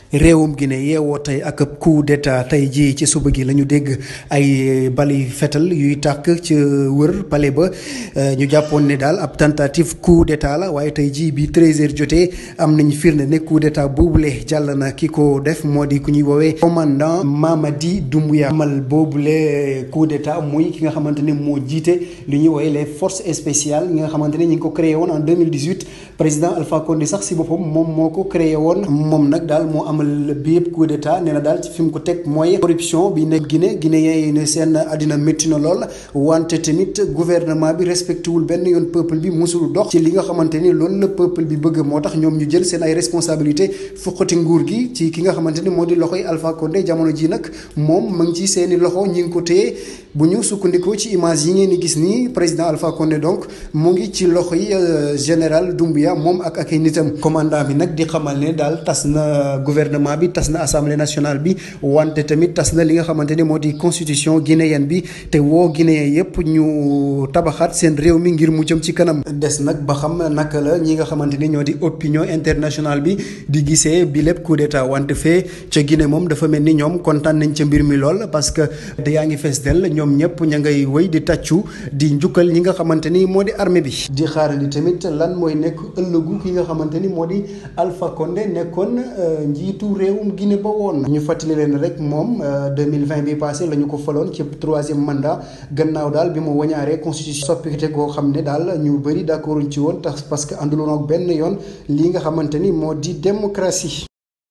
réewum Guinée yeewoo tey ak coup d'état tey jii ci suba gi la ñu dégg ay bali fetal yuy tàkk ci wër palais ba ñu jàppoon ne daal ab tentative coup d'état la waaye tey jii bi 13h jotee am nañu firnde ne coup d'état boobule jàll na ki ko def moo di ku ñuy woowee commandant Mamadi Doumbouya amal boobule coup d'état muy ki nga xamante ne moo jiite li ñuy woowee les forces spéciales yi nga xamante ne ñu ngi ko créé woon en 2018 président Alpha Condé sax si boppam moom moo ko créé woon moom nag daal moo amal bi yëpp coup d'état nee na daal ci fi mu ko teg mooy corruption bi nekk Guinée Guinéen yi ne seen àddina métti na lool wante tamit gouvernement bi respecté wul benn yoon peuple bi musul dox ci li nga xamante ni loolu la peuple bi bëgg moo tax ñoom ñu jël seen ay responsabilité fuqati nguur gi ci ki nga xamante ni moo di loxoy Alpha Condé jamono ji nag moom ma ngi ci seeni loxo ñi ngi ko téye bu ñu sukkandikoo ci image yi ngeen di gis nii président Alpha Condé donc mu ngi ci loxo yi général Doumbouya moom ak ak ay nitam commandant bi nag di xamal ne daal tas na gouvernement bi tas na assemblée nationale bi wante tamit tas na li nga xamante ni moo di constitution guinéenne bi te woo guinéen yépp ñu tabaxaat seen réew mi ngir mu jëm ci kanam des nag ba xam naka la ñi nga xamante ni ñoo di opinion internationale bi di gisee bi lépp coup d'état wante fee ca Guinée moom dafa mel ni ñoom kontaan nañ ca mbir mi lool parce que da yaa ngi fees del ñoom ñëpp ña ngay wëy di tàccu di njukkal ñi nga xamante ni moo di armée bi di xaarandi tamit lan mooy nekk ëllëgu ki nga xamante ni moo di Alpha Condé nekkoon njiitu réewum Guinée ba woon ñu fàttali leen rek moom 2020 bi passé la ñu ko faloon ci troisième mandat gannaaw daal bi mu wañaaree constitution soppite goo xam ne daal ñu bëri d'accorduñ ci woon tax parce que ànduloon ak benn yoon lii nga xamante ni moo di démocratie